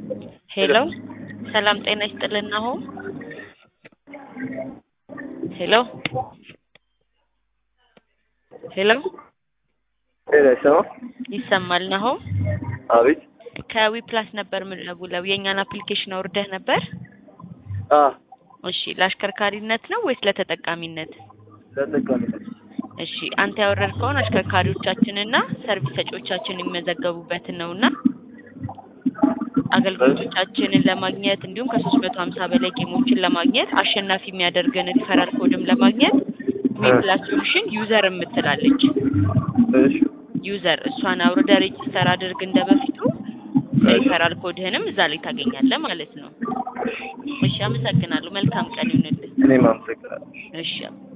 ሄሎ ሰላም ጤና ይስጥልን ናሆም ሄሎ ሄሎ ጤና ይሰማ ይሰማል ናሆም አቤት ከዊፕላስ ነበር የምደውለው የእኛን አፕሊኬሽን አውርደህ ነበር አ እሺ ለአሽከርካሪነት ነው ወይስ ለተጠቃሚነት ለተጠቃሚነት እሺ አንተ ያወረድከውን አሽከርካሪዎቻችንና ሰርቪስ ሰጪዎቻችን የሚመዘገቡበትን ነውና አገልግሎቶቻችንን ለማግኘት እንዲሁም ከሶስት መቶ ሀምሳ በላይ ጌሞችን ለማግኘት አሸናፊ የሚያደርገን ሪፈራል ኮድም ለማግኘት ዊፕላስ ሶሉሽን ዩዘር የምትላለች እሺ ዩዘር እሷን አውርደ ሬጂስተር አድርግ እንደ በፊቱ ሪፈራል ኮድህንም እዛ ላይ ታገኛለህ ማለት ነው። እሺ አመሰግናለሁ። መልካም ቀን ይሁንልህ። እኔም አመሰግናለሁ። እሺ